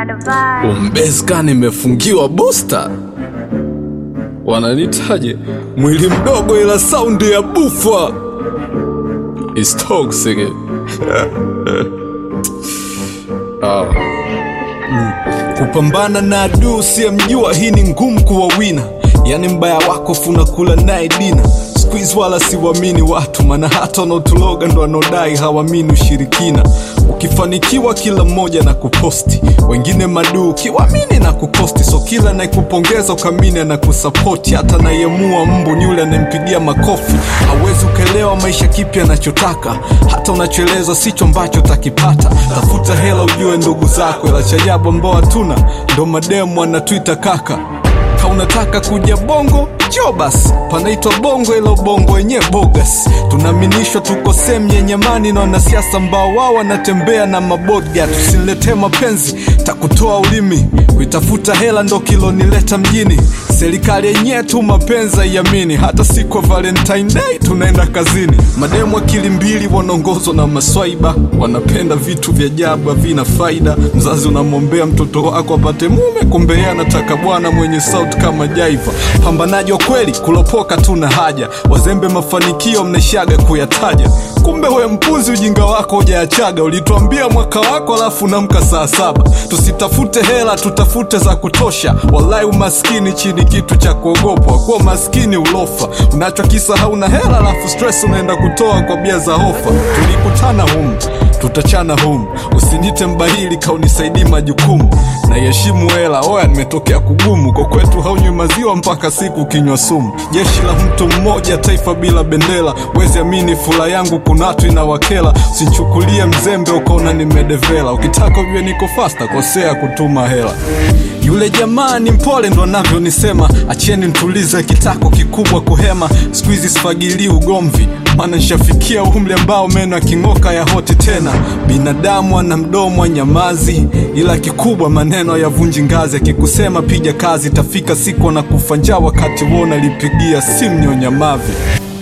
Umbeska nimefungiwa booster, wananitaje mwili mdogo ila saundi ya bufa is toxic. Ah. Mm. Kupambana na adui usiyemjua, hii ni ngumu kuwa wina, yani mbaya wako funakula naye dina Squeeze wala siwamini watu, maana hata wanaotuloga ndo wanaodai hawamini ushirikina. Ukifanikiwa kila mmoja na kuposti, wengine maduu kiwamini na kukosti. So kila anayekupongeza ukamini na kusapoti, hata anayemua mbu ni yule anayempigia makofi. Hawezi ukaelewa maisha kipi anachotaka, hata unachoelezwa sicho ambacho utakipata. Tafuta hela ujue ndugu zako, ila cha ajabu ambao hatuna ndo mademu anatwita kaka ka unataka kuja bongo jo basi panaitwa bongo ila ubongo wenyewe bogas tunaaminishwa tuko sehemu yenye amani na wanasiasa ambao wao wanatembea na mabodga tusiletee mapenzi takutoa ulimi kuitafuta hela ndo kilonileta mjini serikali yenyewe tu mapenzi haiamini hata siku ya valentine day tunaenda kazini mademu akili mbili wanaongozwa na maswaiba wanapenda vitu vya ajabu havina faida mzazi unamwombea mtoto wako apate mume kumbe yeye anataka bwana mwenye sauti kama jaiva pambanaji wa kweli kulopoka tuna haja wazembe mafanikio mnaishaga kuyataja kumbe we mpuzi ujinga wako hujaachaga ulituambia mwaka wako alafu namka saa saba tusitafute hela tutafute za kutosha walai umaskini chini kitu cha kuogopwa kuwa maskini ulofa unachokisahau na hela alafu stress unaenda kutoa kwa bia za hofa tulikutana humu tutachana humu usinite mbahili kaunisaidii majukumu naiheshimu hela oya nimetokea kugumu kwa kwetu haunywi maziwa mpaka siku kinywa sumu jeshi la mtu mmoja taifa bila bendera wezi amini fula yangu kunatu inawakela usinchukulie mzembe ukaona nimedevela ukitaka ujue niko fasta kosea kutuma hela yule jamaa ni mpole ndo anavyonisema acheni ntulize kitako kikubwa kuhema siku hizi sifagilii ugomvi maana nishafikia umri ambao meno yaking'oka ya hoti tena binadamu ana mdomo wa nyamazi ila kikubwa maneno yavunji ngazi akikusema piga kazi tafika siku anakufa njaa wakati wona lipigia simu nyonyamavi